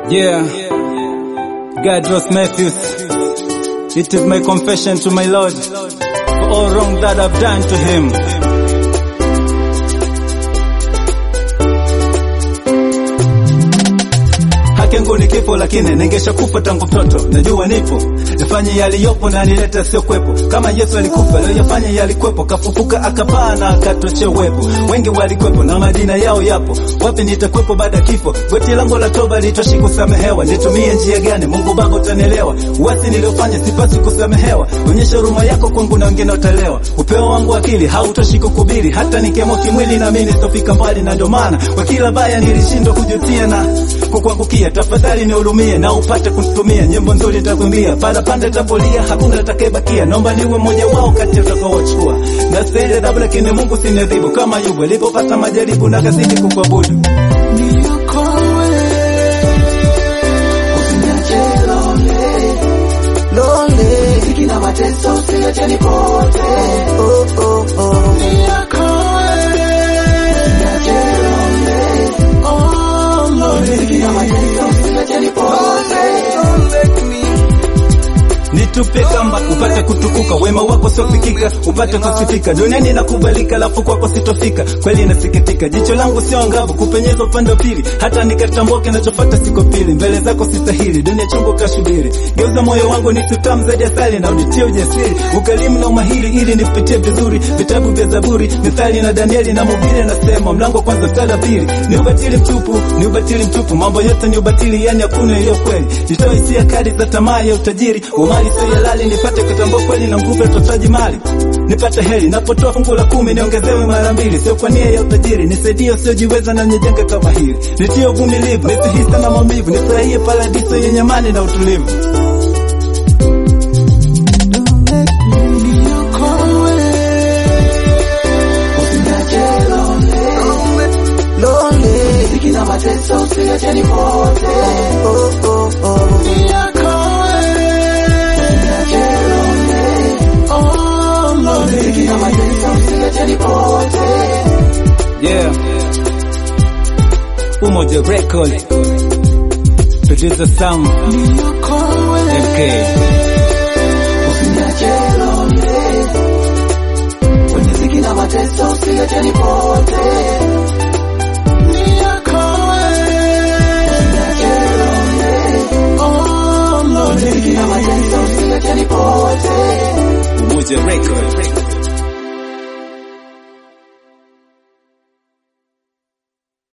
Yeah, Gadros Matthews. It is my confession to my Lord for all wrong that I've done to him. Haki yangu ni kifo, lakini ningesha kufa tangu mtoto. Najua nipo nifanye yaliyopo na nilete sio kwepo. Kama Yesu alikufa leo yafanye yalikwepo, kafufuka akapaa na akatoche uwepo. Wengi walikwepo na majina yao yapo, wapi nitakwepo baada ya kifo? Goti langu la toba litoshi kusamehewa, nitumie njia gani? Mungu Baba utanielewa. Uasi niliofanya sipasi kusamehewa, onyesha huruma yako kwangu na wengine utalewa. Upeo wangu akili hautoshi kukubiri, hata nikiamua kimwili na mimi sitofika mbali, na ndio maana kwa kila baya nilishindwa kujutia na kukuangukia. Tafadhali nihurumie na upate kunitumia nyimbo nzuri nitakwambia, pala pande tapolia, hakuna atakayebakia. Naomba niwe mmoja wao kati ya utakaochukua na stahili adhabu, lakini Mungu sinadhibu kama Ayubu alipopata majaribu na kazidi kukuabudu. Kina mateso usiache nipote. Oh, oh, oh. Kina mateso usiache nipote. Nitupe kamba upate kutukuka, wema wako siofikika, upate kusifika duniani na kubalika, lafu kwako sitofika. Kweli nasikitika, jicho langu sio angavu kupenyeza upande wa pili, hata nikatambua kinachofuata siko pili, mbele zako sistahili, dunia chungu kashubiri. Geuza moyo wangu ni tutamu zaidi asali, na unitie ujasiri, ukalimu na umahiri, ili nipitie vizuri vitabu vya Zaburi, Mithali na Danieli na Mhubiri. Nasema mlango kwanza mstari wa pili, ni ubatili mtupu, ni ubatili mtupu, mambo yote ni ubatili, yani hakuna iliyo kweli. Nitoe hisia kali za tamaa ya utajiri, umali sio halali, nipate kutambua kweli na nguvu ya utotaji mali, nipate heri napotoa fungu la kumi, niongezewe mara mbili, sio kwa nia ya utajiri, nisaidie usiojiweza na nijenge kama hili, nitie uvumilivu, nisihisi na maumivu, nifurahie paradiso yenye amani na utulivu. Usiniache lonely. Kina mateso usiache nipote. Oh, oh, oh. Usiniache lonely. Kina mateso usiache nipote. Yeah. Umoja Record. Producer Sam. MK. Usiniache lonely. Kwenye ziki na mateso usiache nipote.